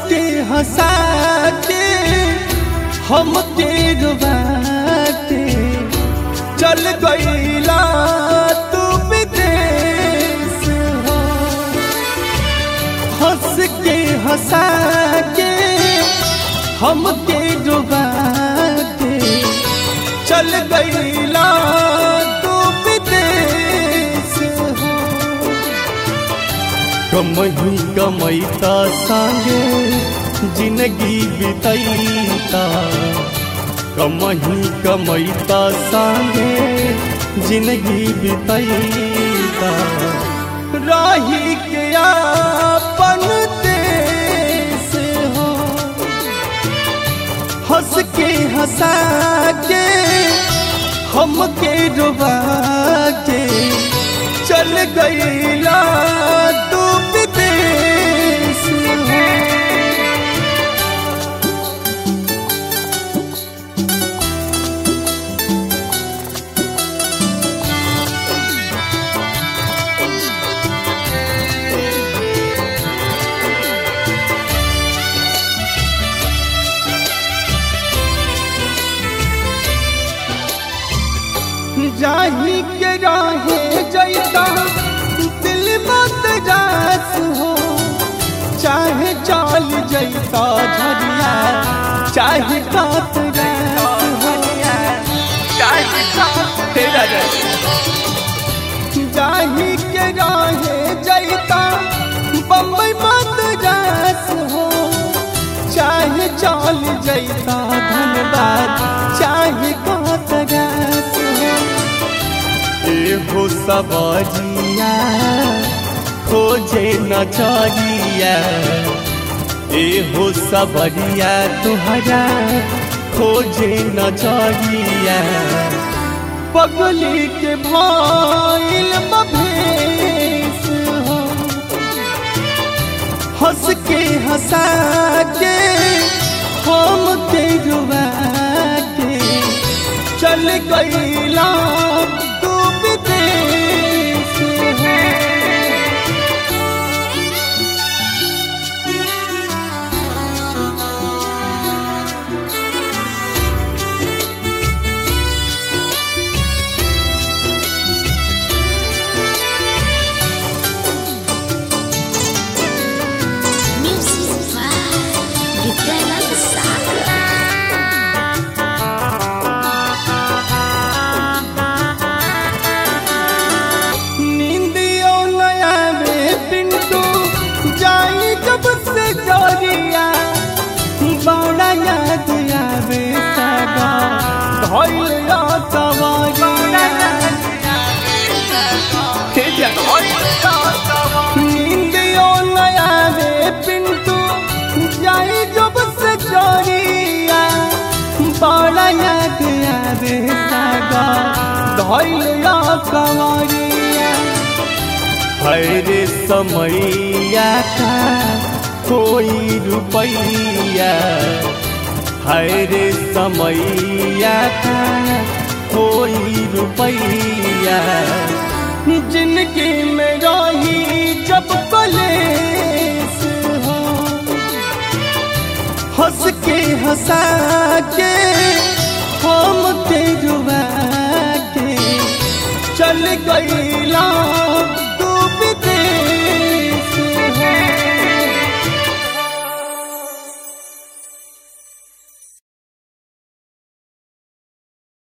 के हंसा के हम के रुबा के चल गईला तू विदेश हो हंस के हंसा के हम के डुबा के चल गईला तू विदेश हो कमही कमैता संगे जिंदगी बितैता कमही कमैता संगे जिंदगी बितैता राही के अपन देश हो हंस के हंसा के हम के डुबा के चल गईला तू विदेश हो जाही के राहे जैता दिल मत जास हो चाहे चाल जैता झरिया चाहे कात रास हो तेरा जाही के राहे जैता बम्बई मत जास हो चाहे चाल जैता धन्यवाद चाहे कात रास हो एहो सबजिया खोजे नचरिया एहो सबरिया तुहरा खोजे नचरिया पगली के भाईल मभेस हो हंस के हंसा के हम के रुआ के चल गईला तू विदेश हो Music by Gitana Besar. नींदियो नया रे पिंटू जाई जब से जोरिया बड़ा याद आवे सगा धोइल या सवारिया नींदियो नया रे पिंटू जाई जब से जोरिया बड़ा याद आवे सगा धोइल या सवारिया हरे समैया का कोई रुपैया हरे समैया का कोई रुपैया जिनकी में रही जब कलेस हो हंस के हंसा के हम के रुआ के चल गई